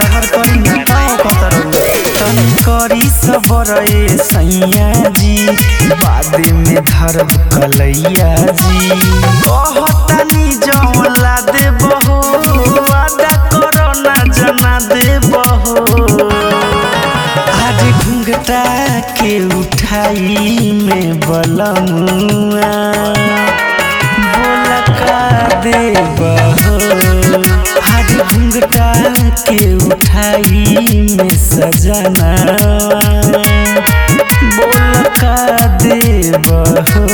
सबर करी ना आओ कतर तनी करी सबर ए सैया जी बाद में धरब कलैया जी कहतनी जौला दे बहो वादा करो ना जना दे बहो आज घुंघटा के उठाई में बलमुआ बोला का दे बहो आज घुंघटा के उठाई में सजना बोला का दे बहो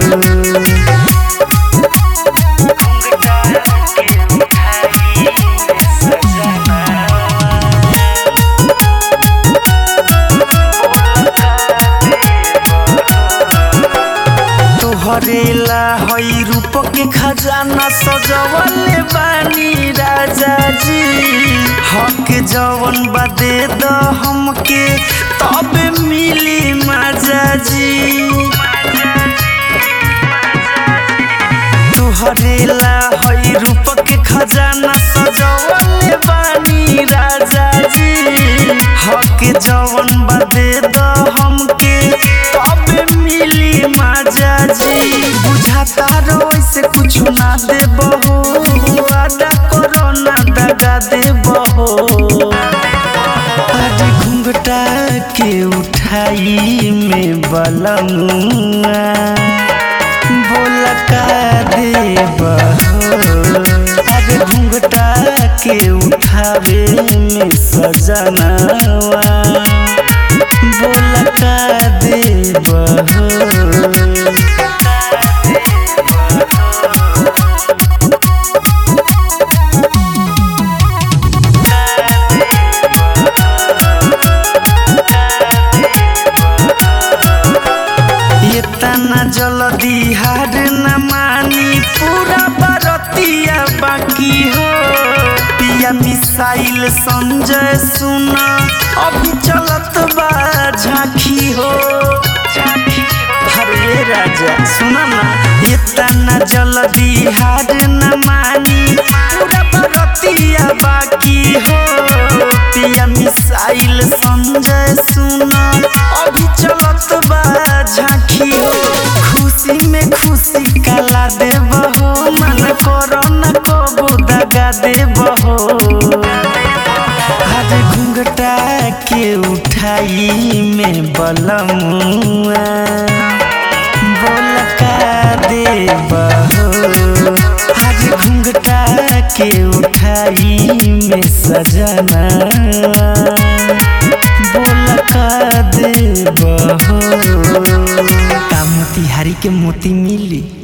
तोहरेला हई रूप के खजाना सजवले बानी राजा जी हक जवन बदे द हमके तब मिली माजा जी तोहरेला हई रूप के खजाना सजवले बानी राजा जी हक जवन बदे द हमके तब मिली माजा जी बुझाता रो ऐसे कुछ ना दे बहो वादा करो ना दगा दे बहो आज घुंघटा के उठाई में बलमुआ बोला का दे बहो आज घुंघटा के उठावे में सजनावा बोला का दे बहो इतना जल्दी हार न मानी पूरा बरतिया बाकी हो पिया मिसाइल संजय सुना अभी चलत बा झांकी हो हरे राजा सुना ना इतना जल्दी हार न मानी पूरा बरतिया बाकी हो पिया मिसाइल संजय सुना अभी चलत बा झांकी हो खुशी में खुशी कला देव हो मन करो न कबू दगा देव हो आज घुंघटा के उठाई में बलमुआ बोल का देव हो आज घुंघटा के उठाई में सजना बोल का देव हो का मोतिहारी के मोती मिली